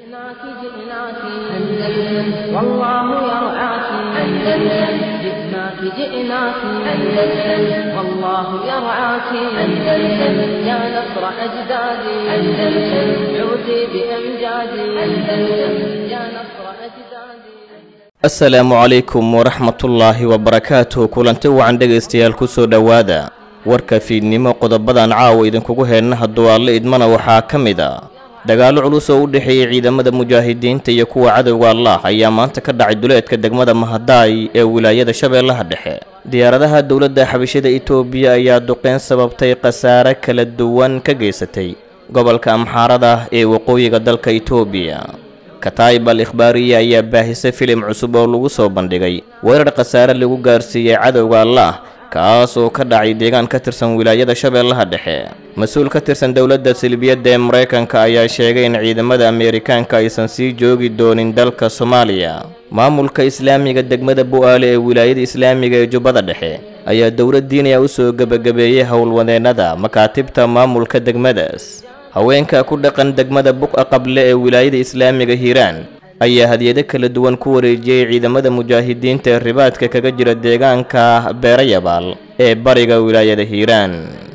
جئناك جئناك أندلس والله يرعاك أندلس جئناك جئناك أندلس والله يرعاك أندلس يا نصر أجدادي أندلس عودي بأمجادي أندلس يا نصر أجدادي asalaamu calaykum waraxmatullaahi wabarakaatuh kulanti wacan dhegaystayaal kusoo dhowaada warka fiidnimo qodobadan caawa idinkugu heenna hadduu alle idmana waxaa ka mid a dagaallo culus oo u dhexeeyey ciidamada mujaahidiinta iyo kuwa cadowga allah ayaa maanta ka dhacay duleedka degmada mahadaay ee wilaayada shabeellaha dhexe diyaaradaha dowladda xabashida itoobiya ayaa duqeyn sababtay khasaare kala duwan ka geysatay gobolka amxaarada ee waqooyiga dalka itoobiya kataib al ikhbaariya ayaa baahisay filim cusub oo lagu soo bandhigay weerar khasaare lagu gaarsiiyey cadowga allah kaas oo ka dhacay deegaan ka tirsan wilaayada shabeellaha dhexe mas-uul ka tirsan dowladda silbiyadda ee maraykanka ayaa sheegay in ciidamada ameerikaanka aysan sii joogi doonin dalka soomaaliya maamulka islaamiga degmada bu-aale ee wilaayada islaamiga ee jubbada dhexe ayaa dowlad diiniya u soo gebagabeeyey howlwadeennada makaatibta maamulka degmadaas haweenka ku dhaqan degmada buqa qable ee wilaayada islaamiga hiiraan ayaa hadiyado kala duwan ku wareejiyey ciidamada mujaahidiinta ee ribaadka kaga jira deegaanka beerayabaal ee bariga wilaayada hiiraan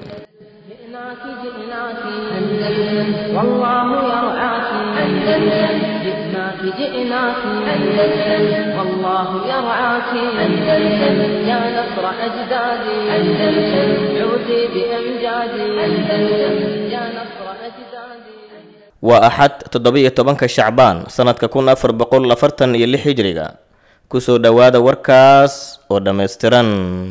جئناك جئناك أندلس والله يرعاك أندلس جئناك جئناك أندلس والله يرعاك أندلس يا نصر أجدادي أندلس عودي بأمجادي أندلس يا نصر أجدادي waa axad toddoba-iyo tobanka shacbaan sannadka kun afar boqol afartan iyo lix hijriga kusoo dhowaada warkaas oo dhammaystiran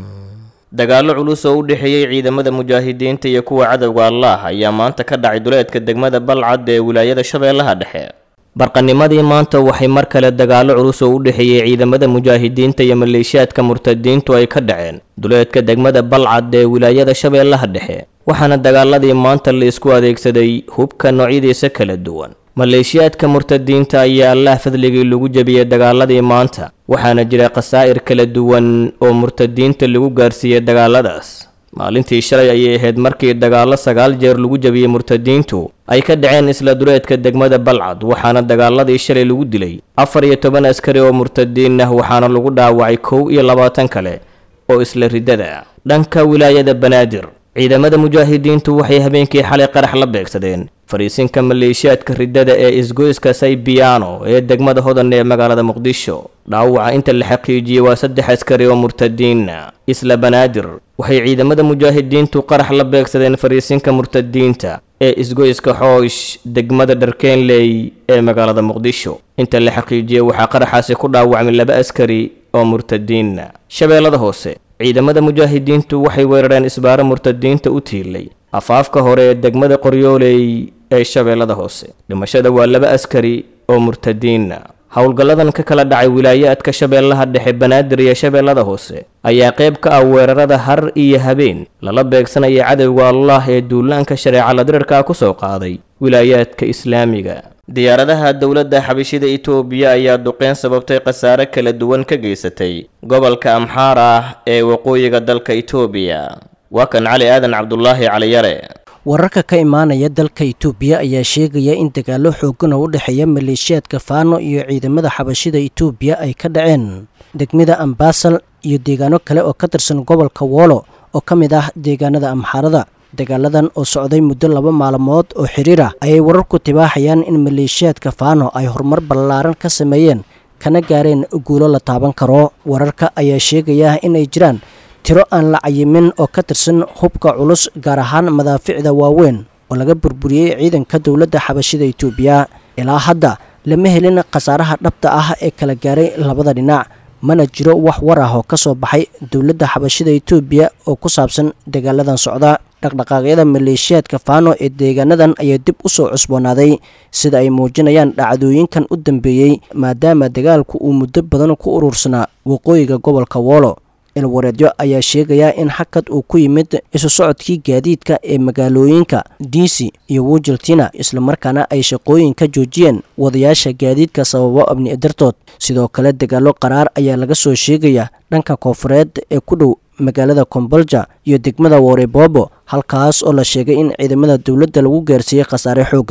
dagaallo culus oo u dhexeeyey ciidamada mujaahidiinta iyo kuwa cadowga allah ayaa maanta ka dhacay duleedka degmada balcad ee wilaayada shabeellaha dhexe barqanimadii maanta waxay mar kale dagaallo culus oo u dhexeeyey ciidamada mujaahidiinta iyo maleeshiyaadka murtadiintu ay ka dhaceen duleedka degmada balcad ee wilaayada shabeellaha dhexe waxaana dagaaladii maanta la isku adeegsaday hubka noocyadiisa kala duwan maleeshiyaadka murtadiinta ayaa allah fadligii lagu jebiyey dagaaladii maanta waxaana jira khasaa'ir kala duwan oo murtadiinta lagu gaarsiiyey dagaaladaas maalintii shalay ayay ahayd markii dagaallo sagaal jeer lagu jebiyey murtadiintu ay ka dhaceen isla duleedka degmada balcad waxaana dagaaladii shalay lagu dilay afar iyo toban askari oo murtadiin ah waxaana lagu dhaawacay kow iyo labaatan kale oo isla riddada ah dhanka wilaayada banaadir ciidamada mujaahidiintu waxay habeenkii xalay qarax la beegsadeen fariisinka maleeshiyaadka riddada ee isgoyska saybiyaano ee degmada hodan ee magaalada muqdisho dhaawaca inta la xaqiijiyey waa saddex askari oo murtadiina isla banaadir waxay ciidamada mujaahidiintu qarax la beegsadeen fariisinka murtadiinta ee isgoyska xoosh degmada dharkeenley ee magaalada muqdisho inta la xaqiijiyey waxaa qaraxaasi ku dhaawacmay laba askari oo murtadiina shabeellada hoose ciidamada mujaahidiintu waxay weerareen isbaaro murtadiinta u tiilay afaafka hore ee degmada qoryooley ee shabeellada hoose dhimashada waa laba askari oo murtadiina howlgalladan ka kala dhacay wilaayaadka shabeellaha dhexe banaadir iyo shabeellada hoose ayaa qayb ka ah weerarada har iyo habeen lala beegsanaya cadowga allah ee duulaanka shareeca ladirirka ku soo qaaday wilaayaadka islaamiga diyaaradaha dowladda xabashida itoobiya ayaa duqeyn sababtay khasaare kala duwan ka geysatay gobolka amxaara ah ee waqooyiga dalka itoobiya waa kan cali aadan cabdulaahi caliyare wararka ka imaanaya dalka itoobiya ayaa sheegaya in dagaallo xoogan oo u dhexeeya maleeshiyaadka faano iyo ciidamada xabashida itoobiya ay ka dhaceen degmada ambaasal iyo deegaano kale oo ka tirsan gobolka woolo oo ka mid ah deegaanada amxaarada dagaaladan oo socday muddo laba maalmood oo xiriir ah ayay wararku tibaaxayaan in maleeshiyaadka faano ay horumar ballaaran ka sameeyeen kana gaareen guulo la taaban karo wararka ayaa sheegaya inay jiraan tiro aan la cayimin oo ka tirsan hubka culus gaar ahaan madaaficda waaweyn oo laga burburiyey ciidanka dowladda xabashida itoobiya ilaa hadda lama helin khasaaraha dhabta ah ee kala gaaray labada dhinac mana jiro wax war ah oo ka soo baxay dowladda xabashida itoobiya oo ku saabsan dagaaladan socda dhaqdhaqaaqyada maleeshiyaadka faano ee deegaanadan ayaa dib u soo cusboonaaday sida ay muujinayaan dhacdooyinkan u dambeeyey maadaama dagaalku uu muddo badan ku urursanaa waqooyiga gobolka woolo ilwareedyo ayaa sheegaya in xakad uu ku yimid isu socodkii gaadiidka ee magaalooyinka diisi iyo wujaltina islamarkaana ay shaqooyin ka joojiyeen wadayaasha gaadiidka sababo abni dartood sidoo kale dagaallo qaraar ayaa laga soo sheegaya dhanka koofureed ee ku dhow magaalada kombolja iyo degmada worebobo halkaas oo la sheegay in ciidamada dowladda lagu gaarsiiyey khasaare xoogan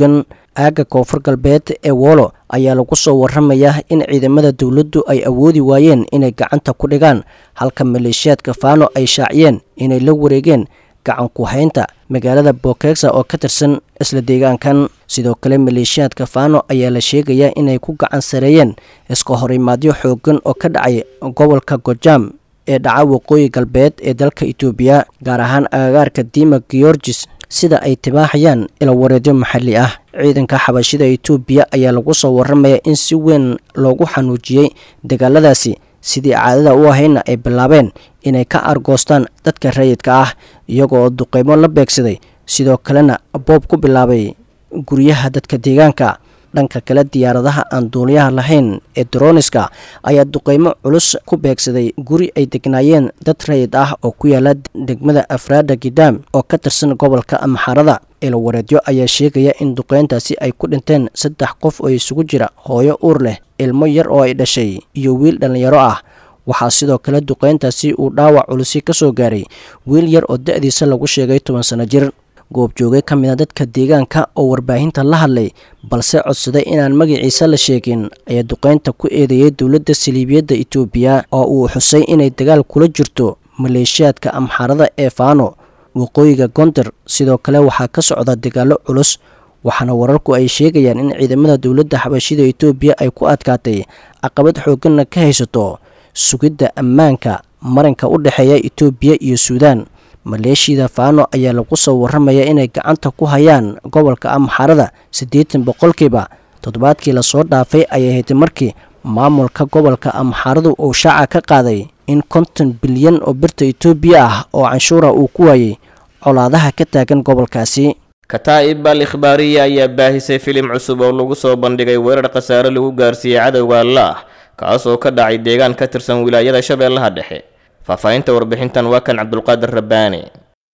aagga koonfur galbeed ee woolo ayaa lagu soo waramayaa in ciidamada dowladdu ay awoodi waayeen inay gacanta ku dhigaan halka maleeshiyaadka faano ay shaaciyeen inay la wareegeen gacan ku haynta magaalada bokexa oo ka tirsan isla deegaankan sidoo kale maleeshiyaadka faano ayaa la sheegayaa inay ku gacan sareeyeen iska horimaadyo xoogan oo ka dhacay gobolka gojaam ee dhaca waqooyi galbeed ee dalka itoobiya gaar ahaan agagaarka dima georgis sida ay tibaaxayaan ilawareedyo maxalli ah ciidanka xabashida itoobiya ayaa lagu soo waramaya in si weyn loogu xanuujiyey dagaaladaasi sidii caadada u ahayna ay bilaabeen inay ka argoostaan dadka rayidka ah iyagoo duqeymo la beegsaday sidoo kalena boob ku bilaabay guryaha dadka deegaanka dhanka kale diyaaradaha aan duuliyaha lahayn ee droniska ayaa duqeymo culus ku beegsaday guri ay degnaayeen dad rayid ah oo ku yaala degmada afraada gidam oo ka tirsan gobolka amxarada ilawareedyo ayaa sheegaya in duqeyntaasi ay ku dhinteen saddex qof oo isugu jira hooyo uur leh ilmo yar oo ay dhashay iyo wiil dhallinyaro ah waxaa sidoo kale duqeyntaasi uu dhaawac culusi ka soo gaaray wiil yar oo da-diisa lagu sheegay toban sano jir goobjooge ka mid a dadka deegaanka oo warbaahinta la hadlay balse codsaday inaan magaciisa la sheegin ayaa duqeynta ku eedeeyay dowladda saliibiyadda itoobiya oo uu xusay inay dagaal kula jirto maleeshiyaadka amxarada ee faano waqooyiga gondar sidoo kale waxaa ka socda dagaallo culus waxaana wararku ay sheegayaan in ciidamada dowladda xabashida itoobiya ay ku adkaatay caqabad xooganna ka haysato sugidda ammaanka marinka u dhexeeya itoobiya iyo suudaan maleeshiyada faano ayaa lagu soo waramaya inay gacanta ku hayaan gobolka amxarada siddeetan boqolkiiba toddobaadkii lasoo dhaafay ayay haytay markii maamulka gobolka amxaradu uu shaaca ka qaaday in konton bilyan oo birta itoobiya ah oo canshuura uu ku waayey colaadaha ka taagan gobolkaasi kataa'ib al ikhbaariya ayaa baahisay filim cusub oo lagu soo bandhigay weerar khasaare lagu gaarsiiyey cadowga allaah kaas oo ka dhacay deegaan ka tirsan wilaayada shabeellaha dhexe faahfaahinta warbixintan waa kan cabdulqaadir rabbaani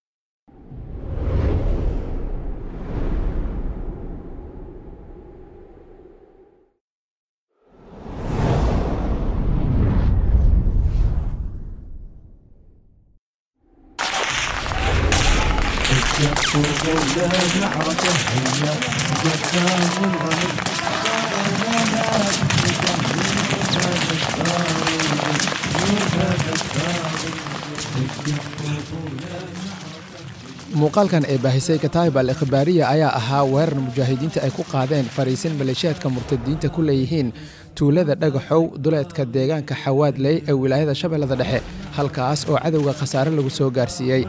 muuqaalkan ee baahisay kataayib al ikhbaariya ayaa ahaa weerar mujaahidiinta ay ku qaadeen fariisin maleeshiyaadka murtadiinta ku leeyihiin tuulada dhagaxow duleedka deegaanka xawaadley ee wilaayada shabeellada dhexe halkaas oo cadowga khasaare lagu soo gaarsiiyey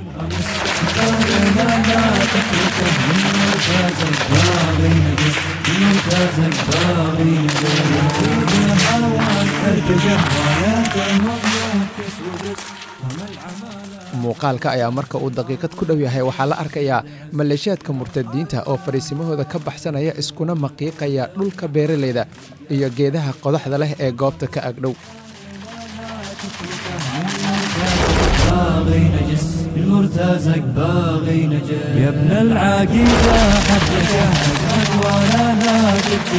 muuqaalka ayaa marka uu daqiiqad ku dhow yahay waxaa la arkayaa maleeshiyaadka murtadiinta oo fariisimahooda ka baxsanaya iskuna maqiiqaya dhulka beeralayda iyo geedaha qodaxda leh ee goobta ka agdhow المرتزق باغي نجس يا ابن العقيدة حدك ولا نادك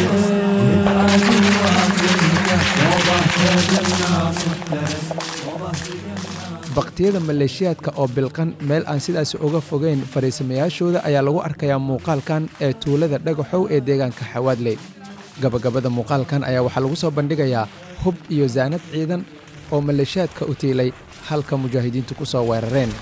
baktiyada maleeshiyaadka oo bilqan meel aan sidaas uga fogeyn fariisamayaashooda ayaa lagu arkayaa muuqaalkan ee tuulada dhagaxow ee deegaanka xawaadley gabagabada muuqaalkan ayaa waxaa lagu soo bandhigayaa hub iyo saanad ciidan oo maleeshiyaadka u tiilay halka mujaahidiintu ku soo weerareen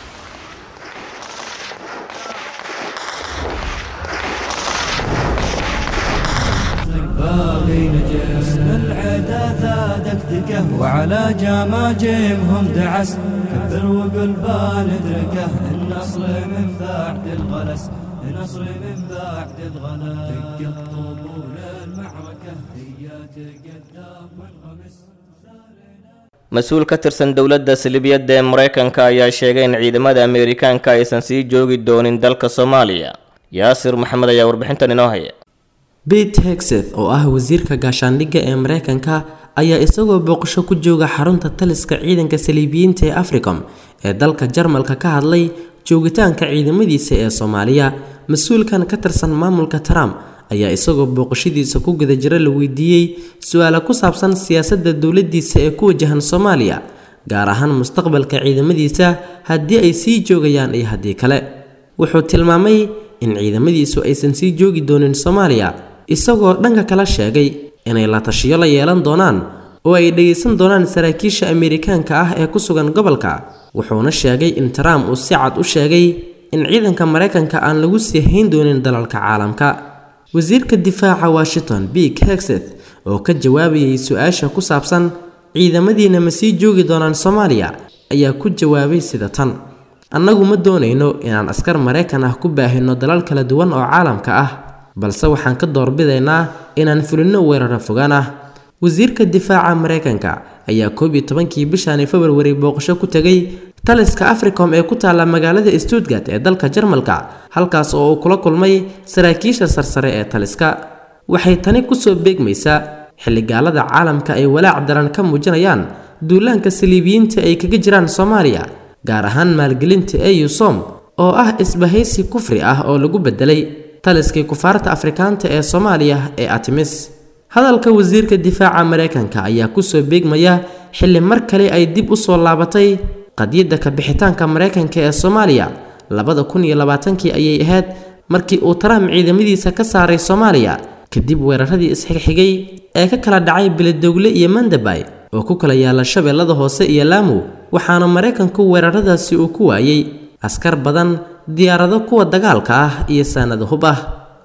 باغي نجس العدا ثادك دكه وعلى جماجمهم دعس كبر وقل بندركه النصر من بعد الغلس النصر من بعد الغلس دق طبول المعركة هي تقدم وانغمس mas-uul ka tirsan dowladda salibiyadda ee maraykanka ayaa sheegay in ciidamada ameerikaanka aysan sii joogi doonin dalka soomaaliya yaasir maxamed ayaa warbixintan inoo haya bete hexeth oo ah wasiirka gaashaandhigga ee mareykanka ayaa isagoo booqasho ku jooga xarunta taliska ciidanka saliibiyiinta ee africom ee dalka jarmalka ka hadlay joogitaanka ciidamadiisa ee soomaaliya mas-uulkan ka tirsan maamulka trump ayaa isagoo booqashadiisa ku guda jira la weydiiyey su-aala ku saabsan siyaasadda dowladdiisa ee ku wajahan soomaaliya gaar ahaan mustaqbalka ciidamadiisa haddii ay sii joogayaan iyo haddii kale wuxuu tilmaamay in ciidamadiisu aysan sii joogi doonin soomaaliya isagoo dhanka kala sheegay inay la tashiyo la yeelan doonaan oo ay dhegaysan doonaan saraakiisha ameerikaanka ah ee ku sugan gobolka wuxuuna sheegay in trump uu si cad u sheegay in ciidanka maraykanka aan lagu sii hayn doonin dalalka caalamka wasiirka difaaca washington big hexeth oo ka jawaabayay su-aasha ku saabsan ciidamadiina ma sii joogi doonaan soomaaliya ayaa ku jawaabay sida tan annagu ma doonayno inaan askar maraykan ah ku baahino dalal kala duwan oo caalamka ah balse waxaan ka doorbidaynaa inaan fulinno weeraro fogaan ah wasiirka difaaca maraykanka ayaa koob iyo tobankii bishani februari booqasho ku tegay taliska africom ee ku taalla magaalada stuttgart ee dalka jarmalka halkaas oo uu kula kulmay saraakiisha sarsare ee taliska waxay tani kusoo beegmaysaa xilligaalada caalamka ay walaac daran ka muujinayaan duulaanka saliibiyiinta ay kaga jiraan soomaaliya gaar ahaan maalgelinta eusom oo ah isbahaysi kufri ah oo lagu bedelay taliskii kufaarta afrikaanta ee soomaaliya ee atimis hadalka wasiirka difaaca maraykanka ayaa kusoo beegmaya xilli mar kale ay dib u soo laabatay qadiyadda kabixitaanka maraykanka ee soomaaliya labada kun iyo labaatankii ayay ahayd markii uu trump ciidamadiisa ka saaray soomaaliya kadib weeraradii isxigxigay ee ka kala dhacay beledowle iyo mandabay oo ku kala yaala shabeellada hoose iyo laamow waxaana maraykanku weeraradaasi uu ku waayey askar badan diyaarado kuwa dagaalka ah iyo saanado hub ah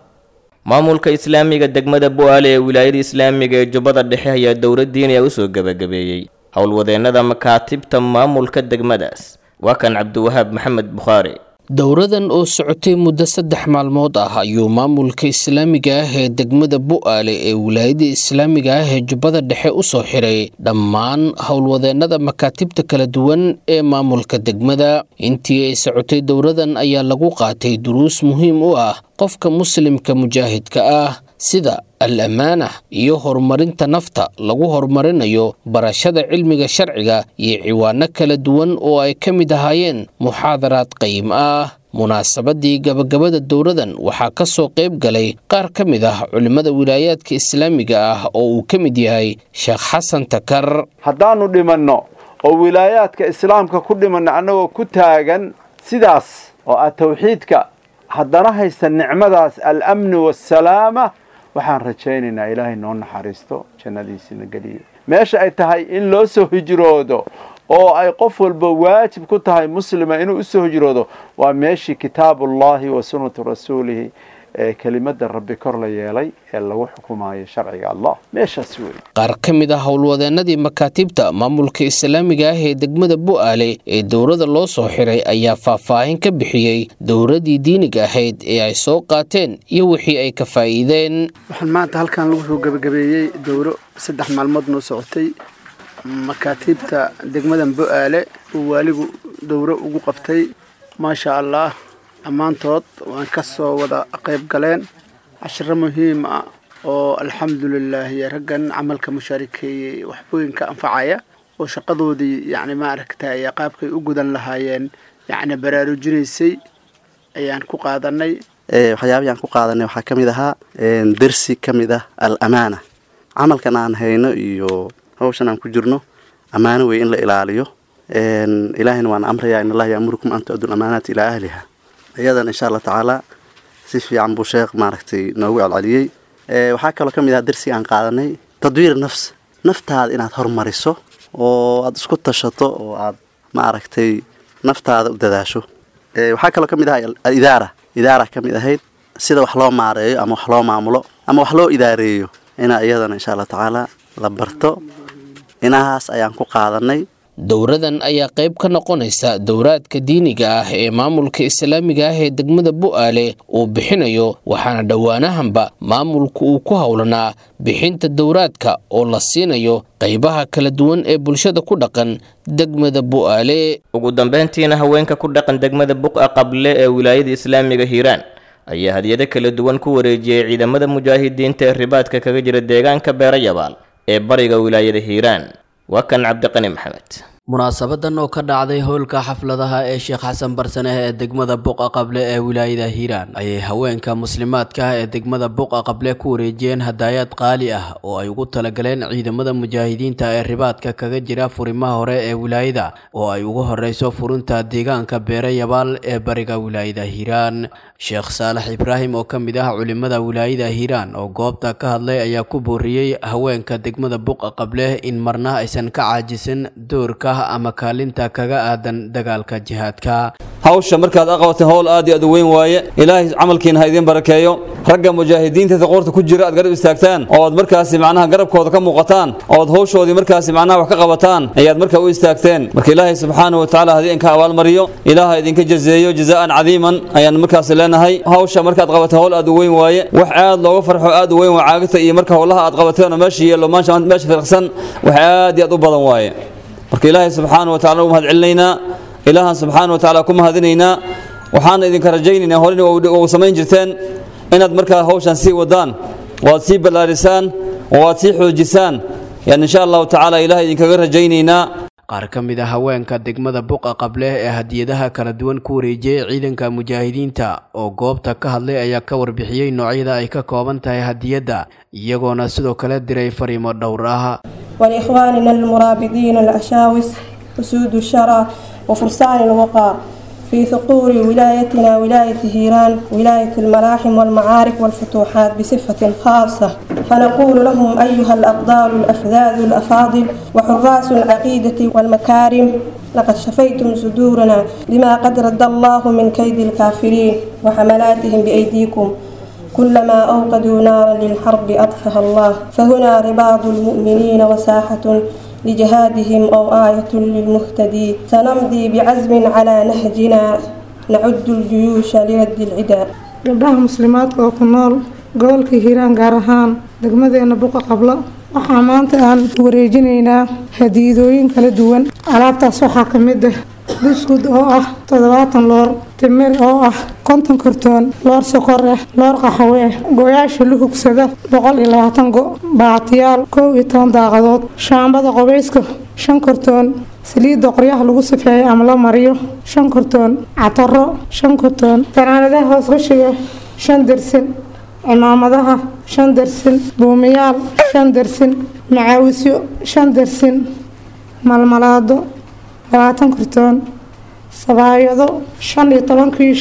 maamulka islaamiga degmada bu-aale ee wilaayada islaamiga ee jubbada dhexe ayaa dowlad diiniya usoo gebagabeeyey howlwadeennada makaatibta maamulka degmadaas waa kan cabdiwahaab maxamed bukhaari dowradan oo socotay muddo saddex maalmood ah ayuu maamulka islaamiga ah ee degmada bu-aale ee wilaayada islaamiga ah ee jubbada dhexe u soo xiray dhammaan howlwadeennada makaatibta kala duwan ee maamulka degmada intii ay socotay dowradan ayaa lagu qaatay duruus muhiim u ah qofka muslimka mujaahidka ah sida al ammaana iyo horumarinta nafta lagu horumarinayo barashada cilmiga sharciga iyo ciwaano kala duwan oo ay ka mid ahaayeen muxaadaraad qayim ah munaasabadii gabagabada dowradan waxaa ka soo qayb galay qaar ka mid ah culimmada wilaayaadka islaamiga ah oo uu ka mid yahay sheekh xasan takar haddaannu dhimanno oo wilaayaadka islaamka ku dhimanno annagoo ku taagan sidaas oo ah tawxiidka haddana haysta nicmadaas al-amni waasalaama waxaan rajaynaynaa ilaahay noo naxariisto jannadiisina geliyo meesha ay tahay in loo soo hijroodo oo ay qof walba waajib ku tahay muslima inuu usoo hijroodo waa meeshii kitaabullahi wa sunnatu rasuulihi ee kelimada rabbi kor la yeelay ee lagu xukumayo sharciga allah meeshaas wey qaar ka mid ah howlwadeennadii makaatibta maamulka islaamiga ah ee degmada bu-aale ee dowrada loo soo xiray ayaa faahfaahin ka bixiyey dowradii diiniga ahayd ee ay soo qaateen iyo wixii ay ka faa'iideen waxaan maanta halkan lagu soo gebagabeeyey dowro saddex maalmood noo socotay makaatiibta degmadan bu-aale uu waaligu dowro ugu qabtay maasha allah dhammaantood waan ka soo wada qayb galeen cashiro muhiim ah oo alxamdulilaahi raggan camalka mushaarikeeyey waxbooyin ka anfacaya oo shaqadoodii yacni maaragtay qaabkay u gudan lahaayeen yacni baraarujinaysay ayaan ku qaadanay waxyaabihii aan ku qaadanay waxaa ka mid ahaa dersi ka mid ah al amaana camalkan aan hayno iyo hawshan aan ku jirno ammaano wey in la ilaaliyo ilaahayna waan amrayaa in allaha yaamurukum an tu-addu amaanaati ilaa ahliha iyadan insha allah tacaala si fiican buu sheekh maaragtay noogu celceliyey waxaa kaloo ka mid aha dersi aan qaadanay tadwiir nafs naftaada inaad hormariso oo aada isku tashato oo aad maaragtay naftaada u dadaasho waxaa kaloo ka mid aha alidaara idaara ka mid ahayd sida wax loo maareeyo ama wax loo maamulo ama wax loo idaareeyo inaa iyadana insha allah tacaala la barto inahaas ayaan ku qaadanay dowradan ayaa qayb ka noqonaysa dowraadka diiniga ah ee maamulka islaamiga ah ee degmada bu-aale uu bixinayo waxaana dhowaanahanba maamulku uu ku howlanaa bixinta dowraadka oo la siinayo qaybaha kala duwan ee bulshada ku dhaqan degmada bu-aale ugu dambeyntiina haweenka ku dhaqan degmada buqa qable ee wilaayada islaamiga hiiraan ayaa hadyado kala duwan ku wareejiyey ciidamada mujaahidiinta ee ribaadka kaga jira deegaanka beerayabaal ee bariga wilaayada hiiraan waa kan cabdiqani maxamed munaasabadan oo ka dhacday howlka xafladaha ee sheekh xasan barsaneh ee degmada buqa qable ee wilaayada hiiraan ayay haweenka muslimaadka ah ee degmada buqa qable ku wareejiyeen hadaayaad qaali ah oo ay ugu talagaleen ciidamada mujaahidiinta ee ribaadka kaga jira furimaha hore ee wilaayada oo ay ugu horeyso furunta deegaanka beere yabaal ee bariga wilaayada hiiraan sheekh saalax ibraahim oo ka mid ah culimada wilaayada hiiraan oo goobta ka hadlay ayaa ku booriyey haweenka degmada buqa qable in marna aysan ka caajisin doorka ama kaalinta kaga aadan dagaalka jihaadka hawsha markaad aqabateen howl aad iyo aad u weyn waaye ilaahay camalkiina ha idiin barakeeyo ragga mujaahidiinta qoorta ku jira aad garab istaagtaan oo aad markaasi macnaha garabkooda ka muuqataan oo aad hawshoodii markaasi macnaha wax ka qabataan ayaad markaa u istaagteen marka ilaahay subxaanahu watacaala haddii idinka abaalmariyo ilaaha idinka jazeeyo jazaa'an cadiiman ayaan markaasi leenahay hawsha markaad qabateen howl aad u weyn waaye wax aad looga farxo aad u weyn waa caagita iyo marka howlaha aad qabateen oo meesha yeelo maanta meesha firqsan wax aad iyo aad u badan waaye marka ilaahay subxaana wa tacala u mahad celinaynaa ilaahan subxaana wa tacaala ku mahadinaynaa waxaana idinka rajaynaynaa horena u samayn jirteen inaad markaa hawshan sii wadaan oo aad sii ballaarisaan oo aad sii xoojisaan yani insha allahu tacaala ilaah idinkaga rajaynaynaa qaar ka mid a haweenka degmada buqa qable ee hadiyadaha kala duwan ku wareejiyey ciidanka mujaahidiinta oo goobta ka hadlay ayaa ka warbixiyey noocyada ay ka kooban tahay hadiyadda iyagoona sidoo kale diray fariimo dhowr ah ولإخواننا المرابطين الأشاوس أسود الشرى وفرسان الوقار في ثقور ولايتنا ولاية هيران ولاية الملاحم والمعارك والفتوحات بصفة خاصة فنقول لهم أيها الأفضال الأفذاذ الأفاضل وحراس العقيدة والمكارم لقد شفيتم صدورنا لما قد رد الله من كيد الكافرين وحملاتهم بأيديكم كلما أوقدوا نارا للحرب أطفأها الله فهنا رباط المؤمنين وساحة لجهادهم أو آية للمهتدي سنمضي بعزم على نهجنا نعد الجيوش لرد العداء gabdhaha muslimaadka oo ku nool gobolka hiiraan gaar ahaan degmadeena buqa qablo waxaa maanta aan wareejinaynaa hadiidooyin kala duwan alaabtaas waxaa ka mid ah buskud oo ah toddobaatan loor timir oo ah konton kartoon loor sokor ah loor qaxwe ah gooyaasha luhugsada boqol iyo labaatan go baatiyaal kow iyo toban daaqadood shaambada qobeyska shan kartoon saliidda qoryaha lagu safeeyo ama la mariyo shan kartoon cataro shan kartoon fanaanadaha hoos qashiga shan dersin cimaamadaha shan dersin buumiyaal shan dersin macaawisyo shan dersin malmalaado labaatan kartoon sabaayado shan iyo toban kiish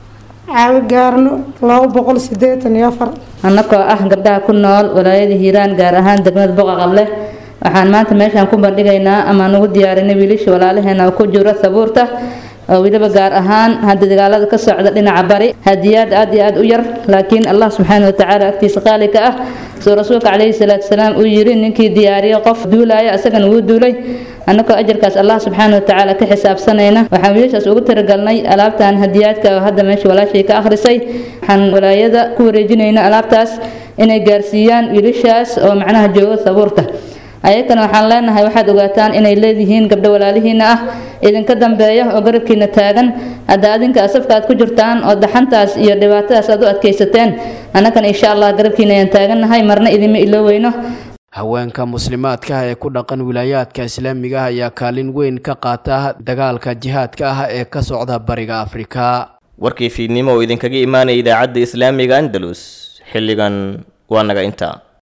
caawi gaarno laba boqol sideetan iyo afar annagoo ah gabdhaha ku nool walaayada hiiraan gaar ahaan degmada boqa qable waxaan maanta meeshaan ku bandhigaynaa ama nagu diyaarinay wiilasha walaalaheena oo ku jiro sabuurta oo weliba gaar ahaan hadda dagaalada ka socda dhinaca bari hadiyaad aad iyo aad u yar laakiin allah subxaana watacaala agtiisa qaali ka ah soo rasuulka calayhi salaatu salaam uu yiri ninkii diyaariyo qof duulaya isagana wuu duulay annagoo ajarkaas allah subxaana watacaala ka xisaabsanayna waxaan wiilashaas ugu talagalnay alaabtan hadiyaadka oo hadda meesha walaashay ka akhrisay waxaan walaayada ku wareejinayna alaabtaas inay gaarsiiyaan wiilashaas oo macnaha jooga sabuurta ayakana waxaan leenahay waxaad ogaataan inay leedihiin gabdho walaalihiina ah idinka dambeeya oo garabkiina taagan hadda adinka asafka aad ku jirtaan oo daxantaas iyo dhibaatadaas aad u adkaysateen annagana insha allah garabkiina ayaan taagannahay marna idinma iloweyno haweenka muslimaadka ah ee ku dhaqan wilaayaadka islaamiga ah ayaa kaalin weyn ka qaata dagaalka jihaadka ah ee ka socda bariga afrika warkii fiidnimo oo idinkaga imaanaya idaacadda islaamiga andalus xilligan waa naga intaa